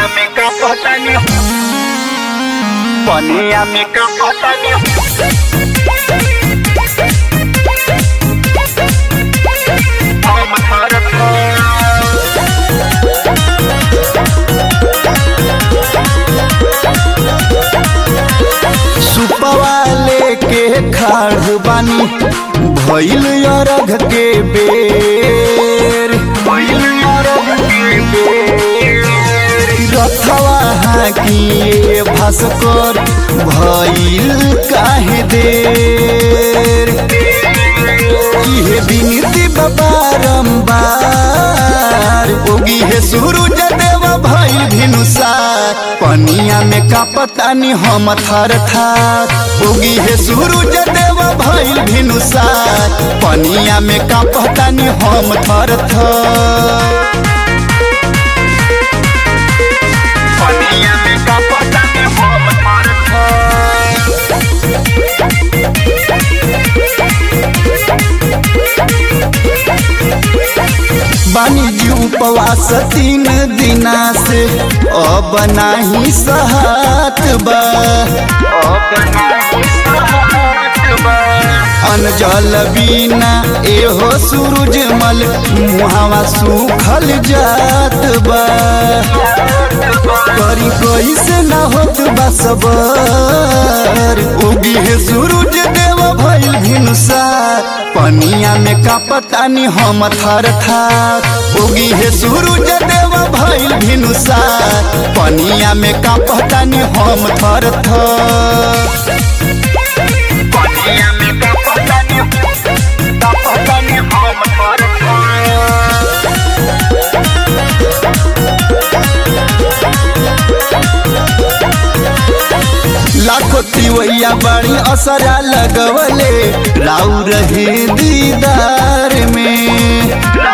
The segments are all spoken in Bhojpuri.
में का पता नहीं पनिया में का पता नहीं हम भारत सुपवा लेके खाड़ बानी भइल अरघ के बेर रथवा हाकिए भास्कर भइल काहे देर इहे बिनती बारंबार ओगी हे सूरज देव भइल भिनुसार पनिया में का पतानी हम थर थार ओगी हे सूरज देव भइल भिनुसार पनिया में का पतानी हम थर थर पनिया में का पता नहीं हम भारत बानी जी उपवास तीन दिना से अब नाही सहत बा अनजल बिना एहो सूरजमल मुहावा सूखल जात बा करी कैसे ना होत बा सबर उगी है सूरज देव भइल भिनुसार पनिया में का पतानी हम थर थार उगी है सूरज देव भइल भिनुसार पनिया में का पतानी हम थर थर पनिया में का पता नहीं का पता नहीं हम भारत लाखो तिवैया बड़ी असरा लगवले राउ रहे दीदार में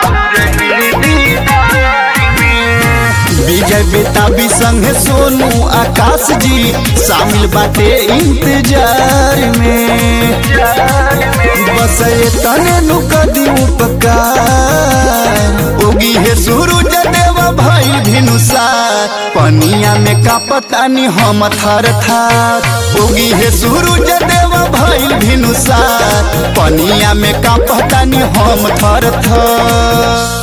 विजय बेताबी संग सोनू आकाश जी शामिल बाटे इंतजार में बस ये तने नु कदी उपकार उगी है सूरज देव भइल भिनुसार पनिया में का पतानी हम थर थार उगी है सूरज देव भइल भिनुसार पनिया में का पतानी हम थर थर